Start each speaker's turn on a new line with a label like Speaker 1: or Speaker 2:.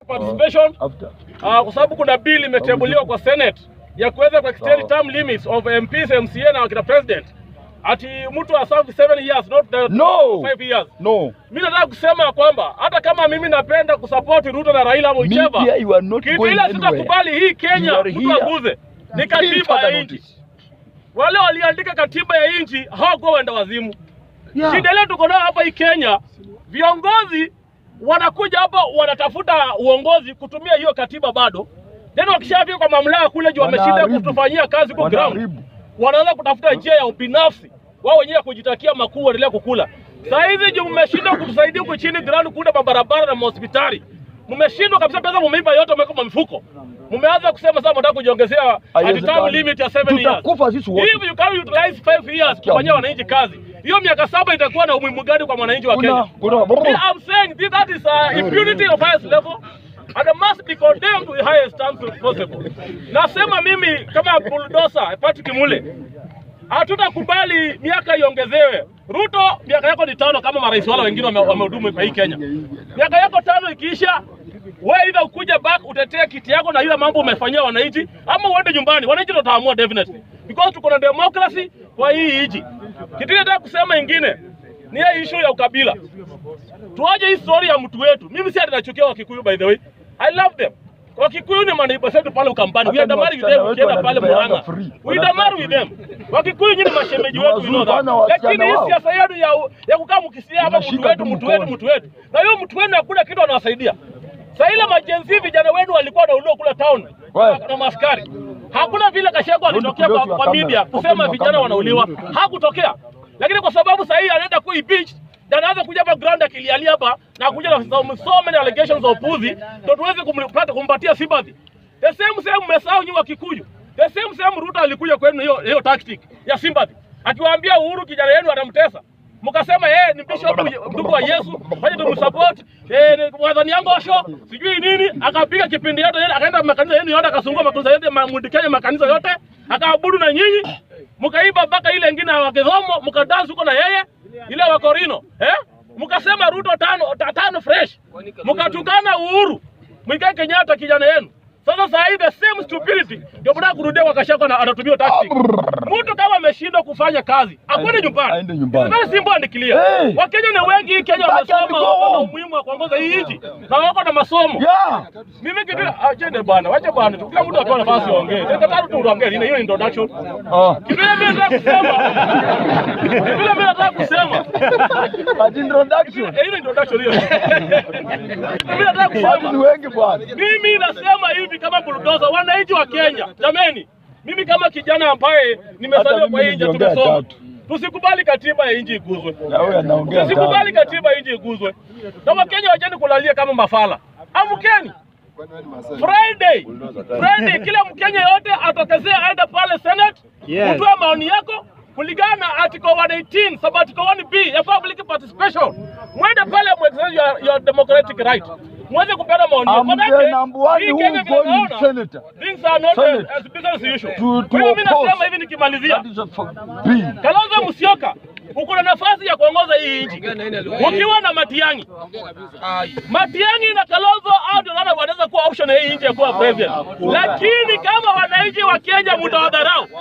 Speaker 1: participation
Speaker 2: After.
Speaker 1: uh, kwa sababu kuna bill imetebuliwa kwa Senate ya kuweza ku extend
Speaker 2: Sawa.
Speaker 1: term limits of MPs, MCA na wakina president. Ati mtu aserve 7 years not the
Speaker 2: No.
Speaker 1: 5 years.
Speaker 2: No.
Speaker 1: Mimi nataka kusema kwamba hata kama mimi napenda kusupport Ruto na Raila Whichever,
Speaker 2: Media, you are not
Speaker 1: kitu
Speaker 2: going
Speaker 1: ile
Speaker 2: anywhere.
Speaker 1: sitakubali hii
Speaker 2: You
Speaker 1: Kenya
Speaker 2: are
Speaker 1: mtu
Speaker 2: here.
Speaker 1: aguze ni
Speaker 2: Give
Speaker 1: katiba
Speaker 2: further
Speaker 1: ya nchi.
Speaker 2: notice.
Speaker 1: Wale waliandika katiba ya nchi hawakuwa wenda wazimu.
Speaker 2: Yeah.
Speaker 1: Shida ile tuko nayo hapa hii Kenya, viongozi wanakuja hapa wanatafuta uongozi kutumia hiyo katiba bado, then wakishafika kwa mamlaka kule juu wameshinda
Speaker 2: Wanaharibu.
Speaker 1: kutufanyia kazi kwa ground,
Speaker 2: Wanaharibu.
Speaker 1: wanaanza kutafuta njia ya ubinafsi wao wenyewe kujitakia makuu, waendelea kukula. Saa hizi juu mmeshindwa kutusaidia huku chini ground, kuunda mabarabara na mahospitali, mmeshindwa kabisa, pesa mumeiba yote, mmeweka kwa mifuko. Mmeanza kusema sasa mnataka kujiongezea ati term
Speaker 2: Haiwezekani.
Speaker 1: limit ya 7 years.
Speaker 2: Tutakufa sisi wote.
Speaker 1: If you can utilize 5 years kufanyia wananchi kazi, hiyo miaka saba itakuwa na umuhimu gani kwa mwananchi wa
Speaker 2: Kuna-
Speaker 1: Kenya?
Speaker 2: kuna-
Speaker 1: Me, I'm saying this, that is uh, impunity of highest level and it must be condemned to the highest terms possible. Nasema mimi kama bulldozer Patrick Kimule, hatutakubali miaka iongezewe. Ruto, miaka yako ni tano kama marais wale wengine wame- wamehudumu kwa hii Kenya. Miaka yako tano ikiisha, wewe either ukuja back utetee kiti yako na ile mambo umefanyia wananchi, ama uende nyumbani. Wananchi ndio wataamua definitely, because tuko na democracy kwa hii nchi. Kitu nataka kusema ingine ni hii issue ya ukabila. Tuaje hii story ya mtu wetu. Mimi si ati nachukia Wakikuyu by the way. I love them. Wakikuyu ni manaiba zetu pale Ukambani. We
Speaker 2: Hata
Speaker 1: are the
Speaker 2: ni
Speaker 1: married with
Speaker 2: wasichana
Speaker 1: them
Speaker 2: wetu
Speaker 1: ukienda pale
Speaker 2: wanatupeana
Speaker 1: Murang'a.
Speaker 2: free.
Speaker 1: We the married with them. Wakikuyu nyinyi mashemeji wetu we know that.
Speaker 2: Wanazungana wasichana
Speaker 1: Lakini hii
Speaker 2: wao.
Speaker 1: siasa yenu ya ya kukaa mkisia hapa mtu
Speaker 2: Unashika
Speaker 1: wetu
Speaker 2: tu
Speaker 1: mtu wetu
Speaker 2: mkono.
Speaker 1: mtu wetu. Na hiyo mtu wenu hakuna kitu anawasaidia. Sasa ile majenzi vijana wenu walikuwa wanauliwa kule town
Speaker 2: Wewe.
Speaker 1: na maskari. Hakuna vile Kashagwa alitokea
Speaker 2: Rudi
Speaker 1: kwa,
Speaker 2: kidogo
Speaker 1: kwa
Speaker 2: kamera.
Speaker 1: media kusema
Speaker 2: Rudi
Speaker 1: vijana
Speaker 2: kamera.
Speaker 1: wanauliwa. Hakutokea. Lakini kwa sababu sasa hii anaenda kui beach na anaanza kuja hapa ground akilialia hapa na kuja na so, so many allegations za upuzi ndio tuweze kumpata kumpatia sympathy. The same same mmesahau nyinyi wa Kikuyu. The same same Ruto alikuja kwenu hiyo hiyo tactic ya sympathy. Akiwaambia Uhuru kijana yenu anamtesa. Mkasema yeye ni bishop ndugu wa Yesu, fanye tumsupport. Eh ni mwadhani yangu osho, sijui nini, akapiga kipindi yote yeye akaenda makanisa yenu yote akasungua makanisa yote mundikenya makanisa yote, akaabudu na nyinyi. Mkaiba mpaka ile ingine ya Kidhomo, mkadansi huko na yeye ile wa Korino, eh? Mkasema Ruto tano ta- tano fresh. Mkatukana Uhuru. Mwikai Kenyatta kijana yenu. Sasa saa hii the same stupidity ndio mnataka kurudia kwa Gachagua na anatumia tactic. Mtu kama ameshindwa kufanya kazi, akwende
Speaker 2: Aende-
Speaker 1: nyumbani.
Speaker 2: aende nyumbani.
Speaker 1: It's very simple and clear.
Speaker 2: Hey!
Speaker 1: Wakenya ni wengi hii Kenya
Speaker 2: Back
Speaker 1: wamesoma,
Speaker 2: and go
Speaker 1: wako na
Speaker 2: home.
Speaker 1: umuhimu wa kuongoza hii nchi na wako na masomo.
Speaker 2: Yeah.
Speaker 1: Mimi kitu achende bwana, wacha bwana, tu kila mtu apewe nafasi aongee. Tena tatu tu uongee, ni hiyo introduction.
Speaker 2: Ah.
Speaker 1: Kitu ile mimi nataka kusema. Kitu ile mimi nataka kusema.
Speaker 2: At introduction.
Speaker 1: Eh, Hiyo introduction hiyo. Mimi nataka
Speaker 2: Watu ni
Speaker 1: kusema.
Speaker 2: wengi bwana.
Speaker 1: Mimi nasema hivi kama bulldozer, wananchi wa Kenya, jameni, mimi kama kijana ambaye nimezaliwa
Speaker 2: Hata
Speaker 1: kwa
Speaker 2: mimi
Speaker 1: hii nchi
Speaker 2: ningeongea
Speaker 1: tumesoma,
Speaker 2: tatu.
Speaker 1: tusikubali katiba ya nchi iguzwe.
Speaker 2: Na wewe anaongea.
Speaker 1: Tusikubali
Speaker 2: sana.
Speaker 1: katiba ya nchi iguzwe, na Wakenya wacheni kulalia kama mafala. Amkeni Friday, Friday, kila Mkenya yote atokezea aende pale Senate
Speaker 3: Yes.
Speaker 1: kutoa maoni yako kulingana na article 118 sub article 1B ya public participation. Mwende pale muexercise your, your democratic right, mweze kupeana maoni yako.
Speaker 2: Amke
Speaker 1: Manake,
Speaker 2: number one
Speaker 1: hii
Speaker 2: who
Speaker 1: Kenya vile
Speaker 2: going
Speaker 1: naona,
Speaker 2: senator.
Speaker 1: things are not
Speaker 2: Senate.
Speaker 1: as, as business as usual.
Speaker 2: To- to
Speaker 1: Kwa hiyo mimi
Speaker 2: oppose.
Speaker 1: nasema hivi nikimalizia,
Speaker 2: That is a for- bill.
Speaker 1: Kalonzo Musyoka uko na nafasi ya kuongoza hii nchi ukiwa na Matiang'i. Matiang'i na Kalonzo hao ndio naona wanaweza kuwa option ya hii nchi ya kuwa president, lakini kama wananchi wa Kenya mtawadharau